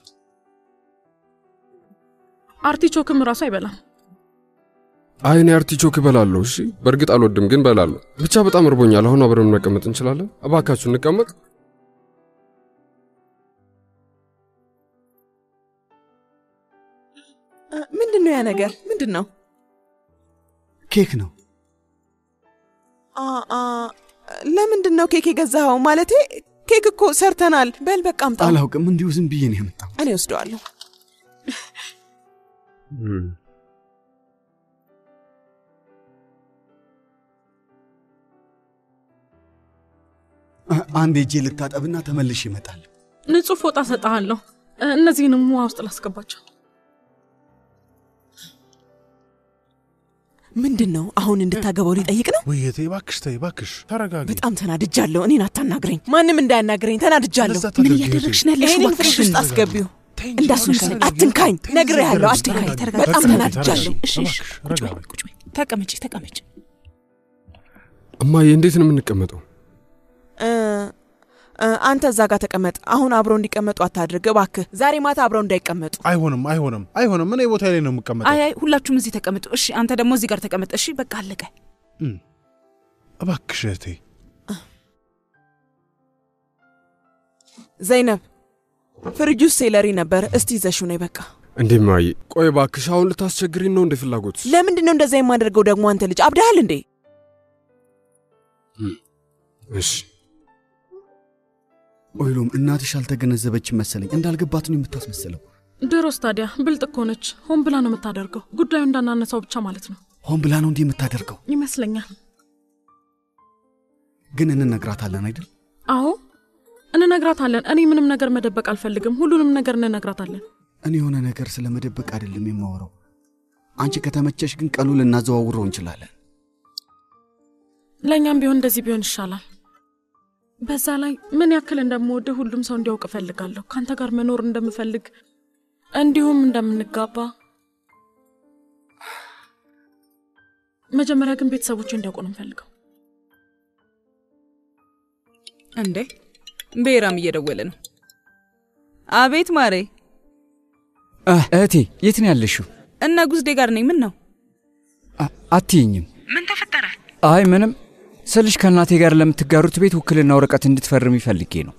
አርቲቾክም ራሱ አይበላም። አይ እኔ አርቲቾክ እበላለሁ። እሺ በእርግጥ አልወድም ግን እበላለሁ። ብቻ በጣም እርቦኛል። አሁን አብረን መቀመጥ እንችላለን? እባካችሁ እንቀመጥ። እ፣ ምንድን ነው ያ ነገር? ምንድን ነው? ኬክ ነው። አ አ ለምንድን ነው ኬክ የገዛኸው? ማለቴ ኬክ እኮ ሰርተናል። በል በቃ አምጣው። አላውቅም፣ እንዲሁ ዝም ብዬ ነው የመጣው። እኔ ወስደዋለሁ። አ- አንድ እጄ ልታጠብና ተመልሼ እመጣለሁ። ንጹህ ፎጣ ሰጠሃለሁ። እ፣ እነዚህንም ውሃ ውስጥ ላስገባቸው። ምንድን ነው አሁን እንድታገባው ሊጠይቅ ነው? ውይይቴ እባክሽ ተይ እባክሽ ተረጋጊ። በጣም ተናድጃለሁ። እኔን አታናግረኝ። ማንም እንዳያናግረኝ ተናድጃለሁ። ለዛ ታደርጊ ምን እህቴ። እያደረግሽ ነው ያለሽው? ይህንን ፍሪጅ ውስጥ እባክሽን አስገቢው። ተይ እንጂ እንዳሱ እባክሽ ተረጋጊ። አትንካኝ። ተይ እንጂ ነግሬሃለሁ፣ ተረጋጊ፣ አትንካኝ። ተረጋጊ። በጣም ተረጋጊ፣ ተናድጃለሁ። ተረጋጊ። እሺ፣ እሺ፣ እባክሽ ቁጭ በይ፣ ረጋ በይ። ቁጭ በይ። ተቀመጪ፣ ተቀመጪ። እማዬ እንዴት ነው የምንቀመጠው? እ፣ እ፣ አንተ እዛ ጋር ተቀመጥ። አሁን አብረው እንዲቀመጡ አታድርግ እባክህ። ዛሬ ማታ አብረው እንዳይቀመጡ። አይሆንም አይሆንም አይሆንም። እኔ ቦታ ላይ ነው የምቀመጠው። አይ አይ፣ ሁላችሁም እዚህ ተቀመጡ። እሺ፣ አንተ ደግሞ እዚህ ጋር ተቀመጥ። እሺ፣ በቃ አለቀ። እም፣ እባክሽ እህቴ ዘይነብ ፍሪጅ ውስጥ ሴለሪ ነበር። እስቲ ይዘሽው ነይ በቃ። እንዴ እማዬ፣ ቆይ እባክሽ አሁን ልታስቸግሪን ነው እንደ ፍላጎት? ለምንድን ነው እንደዛ የማደርገው ደግሞ? አንተ ልጅ አብደሃል እንዴ? እሺ ኦይሎም እናትሽ አልተገነዘበችም መሰለኝ። እንዳልገባት ነው የምታስመስለው። ድሮስ ታዲያ ብልጥ እኮ ነች። ሆን ብላ ነው የምታደርገው። ጉዳዩ እንዳናነሳው ብቻ ማለት ነው ሆን ብላ ነው እንዲህ የምታደርገው። ይመስለኛል። ግን እንነግራታለን አይደል? አዎ እንነግራታለን። እኔ ምንም ነገር መደበቅ አልፈልግም። ሁሉንም ነገር እንነግራታለን። እኔ የሆነ ነገር ስለ መደበቅ አይደለም የማወራው። አንቺ ከተመቸሽ ግን ቀኑ ልናዘዋውረው እንችላለን። ለእኛም ቢሆን እንደዚህ ቢሆን ይሻላል። በዛ ላይ ምን ያክል እንደምወድህ ሁሉም ሰው እንዲያውቅ እፈልጋለሁ። ከአንተ ጋር መኖር እንደምፈልግ እንዲሁም እንደምንጋባ። መጀመሪያ ግን ቤተሰቦች እንዲያውቁ ነው የምፈልገው። እንዴ ብሔራም እየደወለ ነው። አቤት ማሬ። አህ፣ እህቴ የት ነው ያለሽው? እና ጉዝዴ ጋር ነኝ። ምን ነው? አ- አትይኝም? ምን ተፈጠረ? አይ ምንም ስልሽ ከእናቴ ጋር ለምትጋሩት ቤት ውክልና ወረቀት እንድትፈርም ይፈልጌ ነው።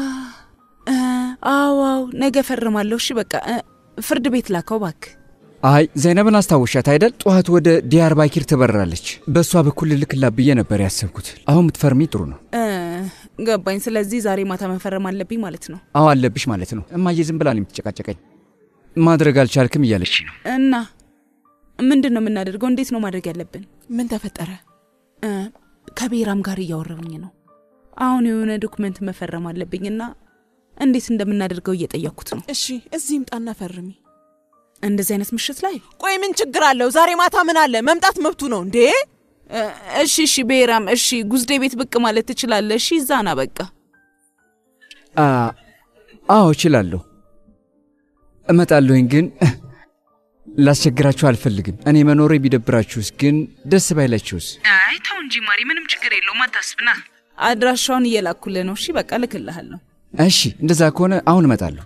አዋው ነገ ፈርማለሁ። እሺ በቃ እ፣ ፍርድ ቤት ላከው ባክ። አይ ዘይነብን አስታወሻት አይደል? ጠዋት ወደ ዲያር ባኪር ትበራለች። በእሷ በኩል ልልክላት ብዬ ነበር ያሰብኩት። አሁን ምትፈርሚ ጥሩ ነው። ገባኝ። ስለዚህ ዛሬ ማታ መፈረም አለብኝ ማለት ነው። አዎ አለብሽ ማለት ነው። እማዬ ዝም ብላ ነው የምትጨቃጨቀኝ። ማድረግ አልቻልክም እያለች ነው። እና ምንድን ነው የምናደርገው? እንዴት ነው ማድረግ ያለብን? ምን ተፈጠረ? እ፣ ከብሔራም ጋር እያወራሁኝ ነው። አሁን የሆነ ዶክመንት መፈረም አለብኝና እንዴት እንደምናደርገው እየጠየቅኩት ነው። እሺ እዚህ ይምጣና ፈርሚ። እንደዚህ አይነት ምሽት ላይ ቆይ ምን ችግር አለው? ዛሬ ማታ ምን አለ? መምጣት መብቱ ነው እንዴ? እ፣ እሺ እሺ፣ ብሔራም እሺ፣ ጉዝዴ ቤት ብቅ ማለት ትችላለህ። እሺ፣ እዛና በቃ አ፣ አዎ እችላለሁ፣ እመጣለሁኝ። ግን ላስቸግራችሁ አልፈልግም። እኔ መኖሬ ቢደብራችሁስ፣ ግን ደስ ባይላችሁስ? አይ ተው እንጂ ማሪ፣ ምንም ችግር የለውም አታስብና። አድራሻውን እየላኩልህ ነው። እሺ በቃ ልክልሃለሁ። እሺ እንደዛ ከሆነ አሁን እመጣለሁ።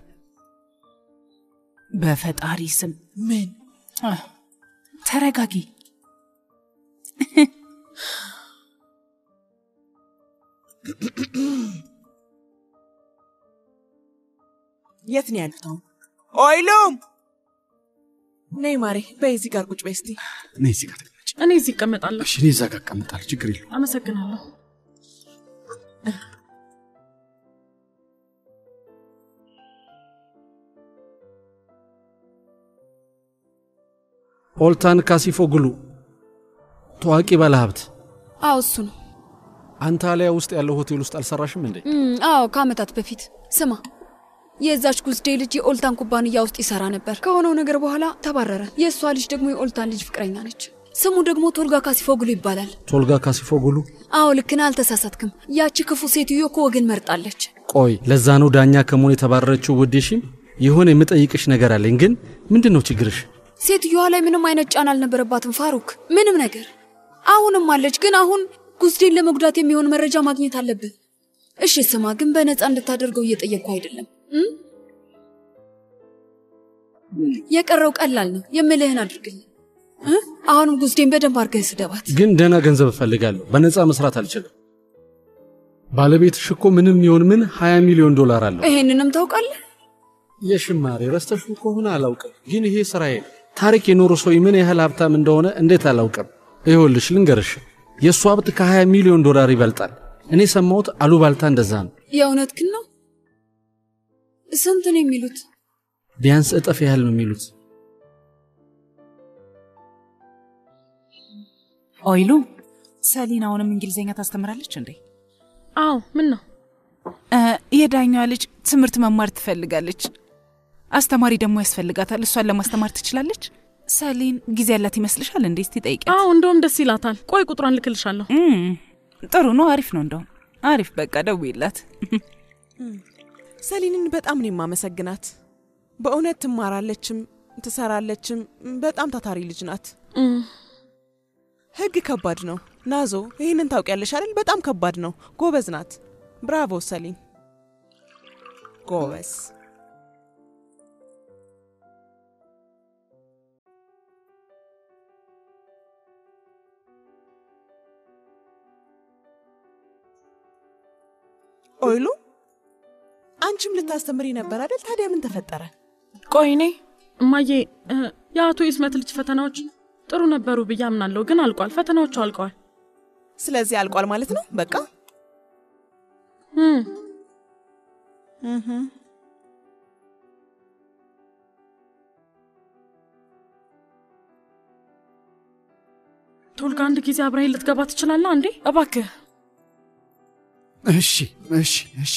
በፈጣሪ ስም ምን ተረጋጊ። የት ነው ያሉት አሁን? ኦይሉም ነይ ማሬ፣ በይ እዚህ ጋር ቁጭ በይ እስቲ። እኔ እዚህ ጋር ተቀመጭ። እኔ እዚህ እቀመጣለሁ። እሺ፣ እኔ እዛ ጋር እቀመጣለሁ። ችግር የለውም። አመሰግናለሁ። ኦልታን ካሲፎግሉ ታዋቂ ባለሀብት። አዎ እሱ ነው። አንታሊያ ውስጥ ያለው ሆቴል ውስጥ አልሰራሽም እንዴ? እም፣ አዎ ከአመታት በፊት ስማ፣ የዛች ጉዝዴ ልጅ የኦልታን ኩባንያ ውስጥ ይሰራ ነበር። ከሆነው ነገር በኋላ ተባረረ። የእሷ ልጅ ደግሞ የኦልታን ልጅ ፍቅረኛ ነች። ስሙ ደግሞ ቶልጋ ካሲፎግሉ ይባላል። ቶልጋ ካሲፎግሉ። አዎ ልክ ነህ፣ አልተሳሳትክም። ያቺ ክፉ ሴትዮ እኮ ወገን መርጣለች። ቆይ ለዛ ነው ዳኛ ከመሆን የተባረረችው? ውዴሽም የሆነ የምጠይቅሽ ነገር አለኝ። ግን ምንድን ነው ችግርሽ? ሴትዮዋ ላይ ምንም አይነት ጫና አልነበረባትም ፋሩክ፣ ምንም ነገር። አሁንም አለች፣ ግን አሁን ጉዝዴን ለመጉዳት የሚሆን መረጃ ማግኘት አለብን። እሺ ስማ፣ ግን በነፃ እንድታደርገው እየጠየቅኩ አይደለም እ? የቀረው ቀላል ነው። የምልህን አድርግልኝ እ? አሁንም ጉዝዴን በደንብ አድርገህ ስደባት። ግን ደህና ገንዘብ እፈልጋለሁ። በነፃ መስራት አልችልም። ባለቤትሽ እኮ ምንም ይሁን ምን 20 ሚሊዮን ዶላር አለው። ይሄንንም ታውቃለህ? የሽማሬ ረስተሽው ከሆነ አላውቅም፣ ግን ይሄ ስራዬ ነው። ታሪክ የኖረ ሰው ምን ያህል ሀብታም እንደሆነ እንዴት አላውቅም? ይኸውልሽ ልንገርሽ፣ የእሱ ሀብት ከ20 ሚሊዮን ዶላር ይበልጣል። እኔ ሰማሁት አሉባልታ እንደዛ ነው። የእውነት ግን ነው? ስንት ነው የሚሉት? ቢያንስ እጥፍ ያህል ነው የሚሉት። ኦይሉ ሰሊን አሁንም እንግሊዝኛ ታስተምራለች እንዴ? አዎ። ምን ነው? የዳኛዋ ልጅ ትምህርት መማር ትፈልጋለች። አስተማሪ ደግሞ ያስፈልጋታል። እሷን ለማስተማር ትችላለች። ሰሊን ጊዜ ያላት ይመስልሻል እንዴ? እስቲ ጠይቂያት። አዎ፣ እንደውም ደስ ይላታል። ቆይ ቁጥሯን ልክልሻለሁ። ጥሩ ነው። አሪፍ ነው። እንደውም አሪፍ። በቃ ደውይላት። ሰሊንን በጣም ነው የማመሰግናት። በእውነት ትማራለችም ትሰራለችም። በጣም ታታሪ ልጅ ናት። ህግ ከባድ ነው ናዞ፣ ይህንን ታውቂያለሽ አይደል? በጣም ከባድ ነው። ጎበዝ ናት። ብራቮ ሰሊን፣ ጎበዝ። ኦይሉ፣ አንቺም ልታስተምሪ ነበር አይደል? ታዲያ ምን ተፈጠረ? ቆይ እኔ እማዬ፣ የአቶ ይስመት ልጅ ፈተናዎች ጥሩ ነበሩ ብዬ አምናለሁ፣ ግን አልቋል። ፈተናዎቹ አልቀዋል። ስለዚህ አልቋል ማለት ነው በቃ ቶልጋ አንድ ጊዜ አብረኸኝ ልትገባ ትችላለህ? አንዴ እባክህ። እሺ፣ እሺ፣ እሺ።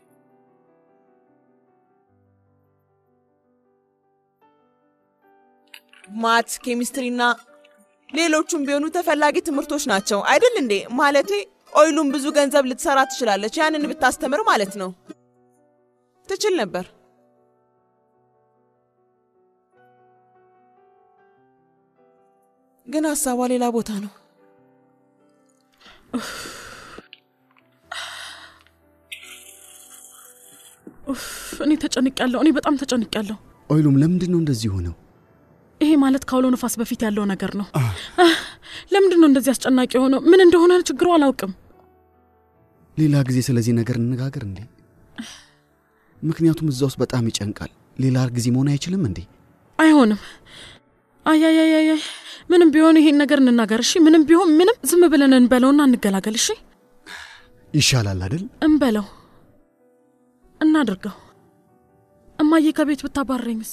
ማት፣ ኬሚስትሪና ሌሎቹም ቢሆኑ ተፈላጊ ትምህርቶች ናቸው አይደል እንዴ? ማለቴ ኦይሉም ብዙ ገንዘብ ልትሰራ ትችላለች። ያንን ብታስተምር ማለት ነው። ትችል ነበር። ግን ሀሳቧ ሌላ ቦታ ነው። እኔ ተጨንቄያለሁ። እኔ በጣም ተጨንቄያለሁ። ኦይሉም ለምንድን ነው እንደዚህ ሆነው? ይሄ ማለት ከአውሎ ነፋስ በፊት ያለው ነገር ነው። ለምንድን ነው እንደዚህ አስጨናቂ የሆነው? ምን እንደሆነ ችግሩ አላውቅም። ሌላ ጊዜ ስለዚህ ነገር እንነጋገር እንዴ? ምክንያቱም እዛ ውስጥ በጣም ይጨንቃል። ሌላ ጊዜ መሆን አይችልም እንዴ? አይሆንም። አያያያያ ምንም ቢሆን ይሄን ነገር እንናገር እሺ። ምንም ቢሆን ምንም ዝም ብለን እንበለውና እንገላገል እሺ። ይሻላል አይደል? እንበለው፣ እናድርገው። እማዬ ከቤት ብታባረኝስ?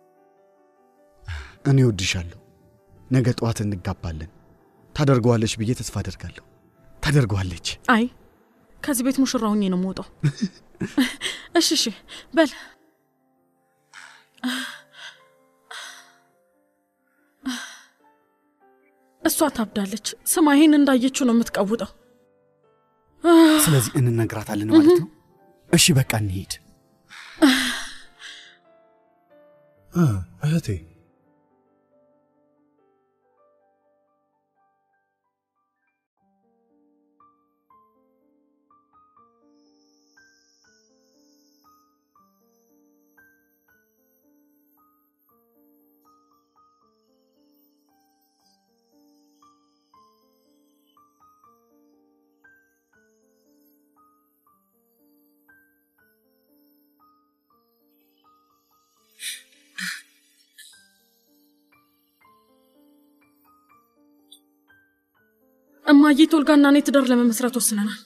እኔ ወድሻለሁ። ነገ ጠዋት እንጋባለን። ታደርገዋለች ብዬ ተስፋ አደርጋለሁ። ታደርገዋለች። አይ ከዚህ ቤት ሙሽራ ሆኜ ነው የምወጣው። እሺ እሺ በል እሷ ታብዳለች። ስማ ይሄን እንዳየችው ነው የምትቀውጠው። ስለዚህ እንነግራታለን ማለት ነው። እሺ በቃ እንሄድ። እህቴ እማዬ ቶልጋና እኔ ትዳር ለመመስረት ወስነናል።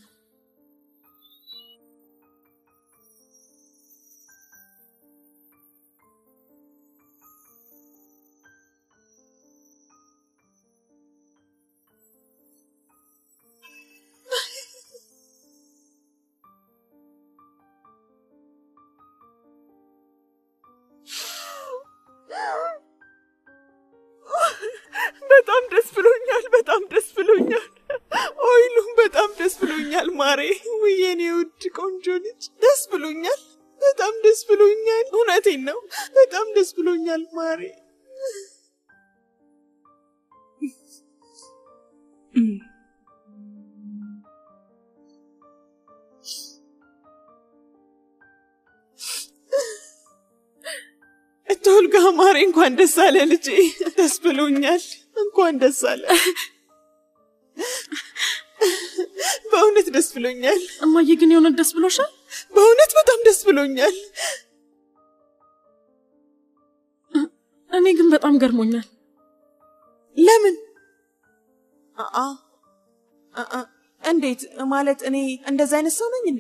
በጣም ደስ ብሎኛል። በጣም ደስ ብሎኛል። ኦይሉም በጣም ደስ ብሎኛል። ማሬ ውይ የኔ ውድ ቆንጆ ልጅ ደስ ብሎኛል። በጣም ደስ ብሎኛል። እውነቴን ነው። በጣም ደስ ብሎኛል ማሬ። ቶልጋ ማሬ፣ እንኳን ደስ አለ ልጄ። ደስ ብሎኛል። እንኳን ደስ አለ። በእውነት ደስ ብሎኛል። እማዬ ግን የእውነት ደስ ብሎሻል? በእውነት በጣም ደስ ብሎኛል። እኔ ግን በጣም ገርሞኛል። ለምን? አአ አአ እንዴት ማለት? እኔ እንደዛ አይነት ሰው ነኝ እንዴ?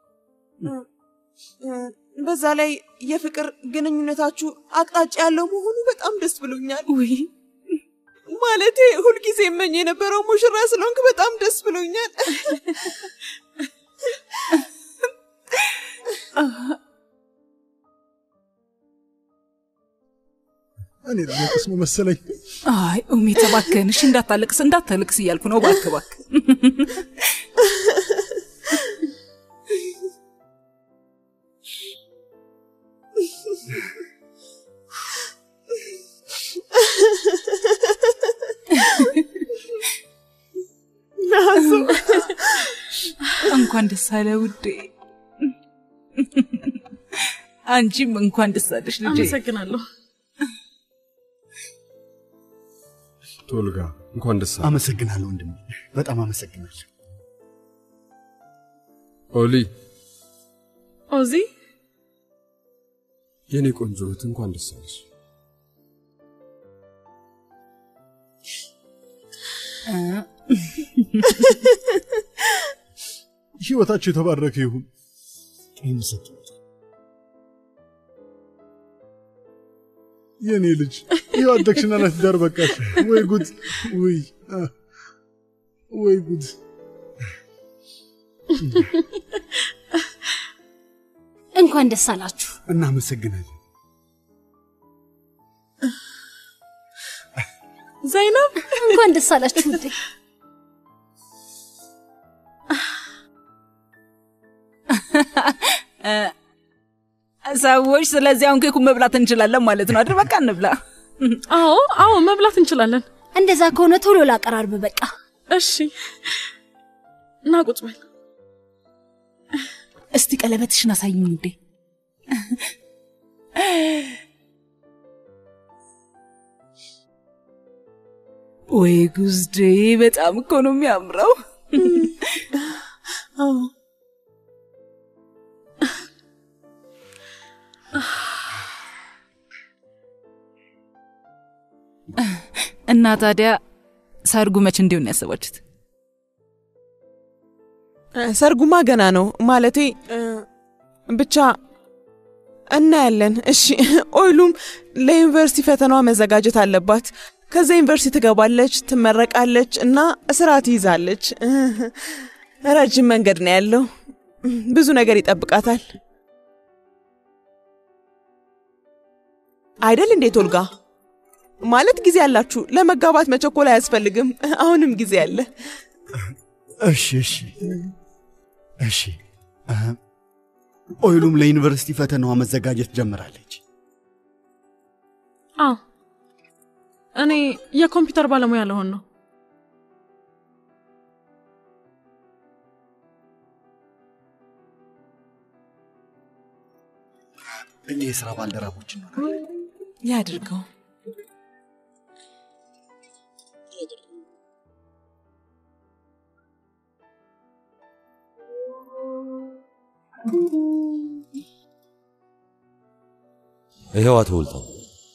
በዛ ላይ የፍቅር ግንኙነታችሁ አቅጣጫ ያለው መሆኑ በጣም ደስ ብሎኛል። ውይ ማለቴ ሁልጊዜ እመኝ የነበረው ሙሽራ ስለሆንክ በጣም ደስ ብሎኛል። እኔ ለሞቅስ ነው መሰለኝ። አይ ኡሜት እባክህን፣ እሺ እንዳታለቅስ እንዳታለቅስ እያልኩ ነው። እባክህ እባክህ። ናሱ እንኳን ደስ አለ ውዴ። አንቺም እንኳን ደስ አለሽ ልጄ። አመሰግናለሁ። ቶልጋ እንኳን ደስ አለ። አመሰግናለሁ ወንድሜ፣ በጣም አመሰግናለሁ። ኦሊ ኦዚ የኔ ቆንጆ እህት እንኳን ደስ አለሽ። ህይወታችሁ የተባረከ ይሁን። የኔ ልጅ ይህ አደግሽና ለትዳር በቃሽ። ወይ ጉድ! ውይ አ፣ ወይ ጉድ! እንኳን ደስ አላችሁ። እናመሰግናለን። ዘይነብ እንኳን ደስ አላችሁ ውዴ። ሰዎች፣ ስለዚህ አሁን ኬኩን መብላት እንችላለን ማለት ነው አይደል? በቃ እንብላ። አዎ አዎ፣ መብላት እንችላለን። እንደዛ ከሆነ ቶሎ ላቀራርብ። በቃ እሺ፣ እና ቁጭ በል። እስቲ ቀለበትሽን አሳይኝ ውዴ። ወይ ጉዝዴ፣ በጣም እኮ ነው የሚያምረው። አዎ እና ታዲያ ሰርጉ መች እንዲሆን ያሰባችሁት? ሰርጉማ ገና ነው። ማለቴ እ፣ ብቻ እናያለን። እሺ፣ ኦይሉም ለዩኒቨርሲቲ ፈተናዋ መዘጋጀት አለባት። ከዛ ዩኒቨርሲቲ ትገባለች፣ ትመረቃለች እና ስራ ትይዛለች። ረጅም መንገድ ነው ያለው። ብዙ ነገር ይጠብቃታል። አይደል እንዴት ኦልጋ? ማለት ጊዜ አላችሁ። ለመጋባት መቸኮል አያስፈልግም። አሁንም ጊዜ አለ። እሺ እሺ እሺ። እ፣ ኦይሉም ለዩኒቨርሲቲ ፈተናዋ መዘጋጀት ጀምራለች። አዎ እኔ የኮምፒውተር ባለሙያ ለሆን ነው። እኛ የስራ ባልደረቦች ነው። ያድርገው። ይሄው አቶ ውልጠው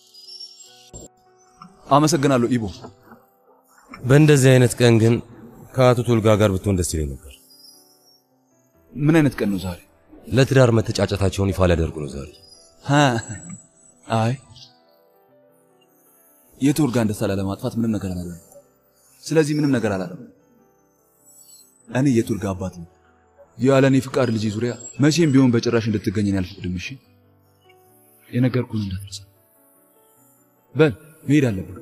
አመሰግናለሁ ኢቦ። በእንደዚህ አይነት ቀን ግን ከአቶ ቶልጋ ጋር ብትሆን ደስ ይለኝ ነበር። ምን አይነት ቀን ነው ዛሬ? ለትዳር መተጫጨታቸውን ይፋ ሊያደርጉ ነው ዛሬ። ሀ፣ አይ የቶልጋን ደስታ ላለማጥፋት ምንም ነገር አላለም። ስለዚህ ምንም ነገር አላለም። እኔ የቶልጋ አባት ነው። ያለ እኔ ፍቃድ ልጅ ዙሪያ መቼም ቢሆን በጭራሽ እንድትገኝ እኔ አልፈቅድም። እሺ የነገርኩህን እንዳትረሳ። በል መሄድ አለብን።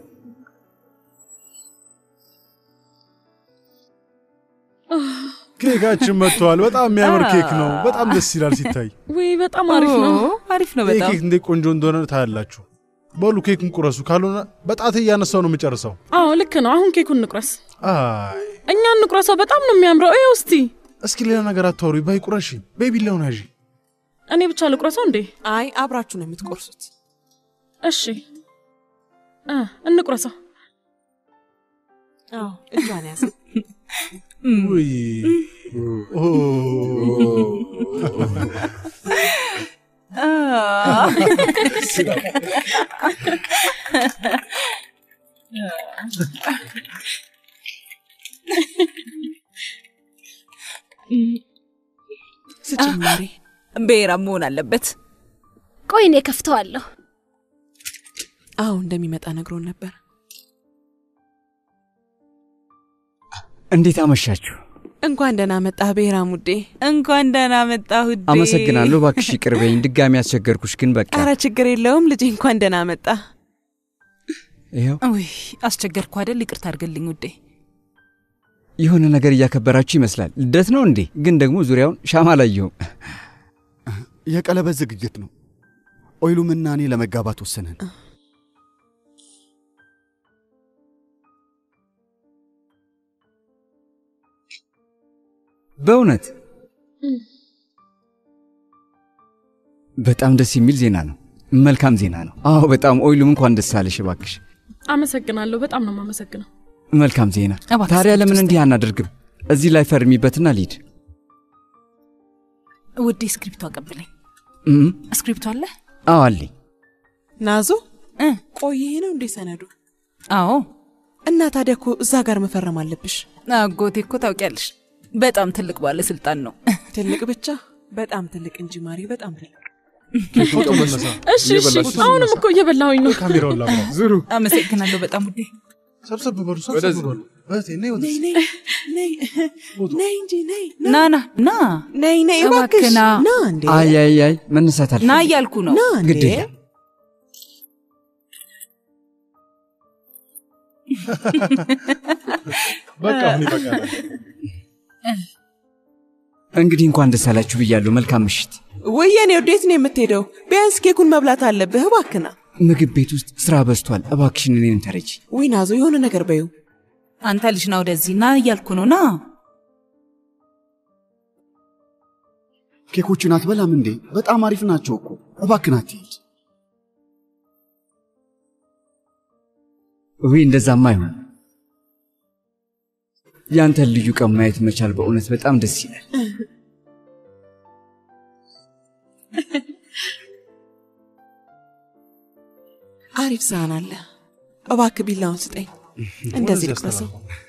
ኬካችን መጥተዋል። በጣም የሚያምር ኬክ ነው። በጣም ደስ ይላል ሲታይ። ወይ በጣም አሪፍ ነው። አሪፍ ነው ይህ በጣም ኬክ እንዴት ቆንጆ እንደሆነ ታያላችሁ። በሉ ኬኩን ቁረሱ፣ ካልሆነ በጣቴ እያነሳው ነው የምጨርሰው። አዎ ልክ ነው። አሁን ኬኩን እንቁረስ። አይ እኛ እንቁረሰው። በጣም ነው የሚያምረው። ይኸው እስቲ። እስኪ ሌላ ነገር አታውሪ። በይ ቁረሺ። በይ ቢላውን ያዢ። እኔ ብቻ ልቁረሰው እንዴ? አይ አብራችሁ ነው የምትቆርሱት። እሺ እ እንቁረሰው። አዎ እጇን ያዘ። ውይ ኦ ስጭማሪ ብሔራም መሆን አለበት። ቆይ እኔ ከፍተዋለሁ። አዎ እንደሚመጣ ነግሮን ነበር። እንዴት አመሻችሁ? እንኳን ደህና መጣህ ብሔራም ውዴ። እንኳን ደህና መጣህ ውዴ። አመሰግናለሁ። እባክሽ ይቅር በይኝ፣ ድጋሚ ያስቸገርኩሽ። ግን በቃ አረ ችግር የለውም ልጄ፣ እንኳን ደህና መጣ። ይኸው ውይ አስቸገርኩ አይደል? ይቅርታ አድርግልኝ ውዴ። የሆነ ነገር እያከበራችሁ ይመስላል። ልደት ነው እንዴ? ግን ደግሞ ዙሪያውን ሻማ አላየሁም። የቀለበት ዝግጅት ነው። ኦይሉምና እኔ ለመጋባት ወሰንን። በእውነት በጣም ደስ የሚል ዜና ነው። መልካም ዜና ነው። አዎ በጣም ኦይሉም፣ እንኳን ደስ አለሽ እባክሽ። አመሰግናለሁ። በጣም ነው የማመሰግነው። መልካም ዜና። እባክሽ ታዲያ እስክሪፕት ለምን ውስጥ እንዲህ አናደርግም? እዚህ ላይ ፈርሚበትና ልሂድ። ውዴ ስክሪፕቱ አቀብለኝ። እም፣ ስክሪፕቱ አለ? አዎ አለኝ። ናዞ ቆይ ይሄ ነው እንዴ ሰነዱ? አዎ። እና ታዲያ እኮ እዛ ጋር መፈረም አለብሽ። አጎቴ እኮ ታውቂያለሽ፣ በጣም ትልቅ ባለስልጣን ነው። ትልቅ ብቻ በጣም ትልቅ እንጂ ማሪ፣ በጣም ትልቅ። ፎቶ መነሳ። እሺ እሺ። አሁንም እኮ እየበላሁኝ ነው። ካሜራውን ላምራ። ዝሩ አመሰግናለሁ በጣም ውዴ። ሰብሰብ በሉ፣ ሰብሰብ ወደዚህ። በሉ። እህቴ ነይ ነይ ወደዚህ። ነይ ነይ ነይ እንጂ ነይ ና ና ና ነይ ነይ እባክህ እባክሽ ና። ና እንዴ አይ አይ አይ መነሳት አለ ና እያልኩ ነው። ና እንዴ ግድ የለም። በቃ አሁን ይበቃል። እንግዲህ እንኳን ደስ አላችሁ ብያለሁ። መልካም ምሽት። ወይ የኔ ወዴት ነው የምትሄደው? ቢያንስ ኬኩን መብላት አለብህ። እባክና ምግብ ቤት ውስጥ ስራ በዝቷል። እባክሽን እኔን ተረጂ። ወይ ናዞ የሆነ ነገር በዩ አንተ ልጅ ና ወደዚህ ና እያልኩ ነው። ና ኬኮችን አትበላም እንዴ? በጣም አሪፍ ናቸው እኮ። እባክን አትሂድ። ውይ እንደዛማ አይሆን። ያንተን ልዩ ቀን ማየት መቻል በእውነት በጣም ደስ ይላል። አሪፍ ሳህን አለ። እባክህ ቢላውን ስጠኝ። እንደዚህ ልቅመሰው።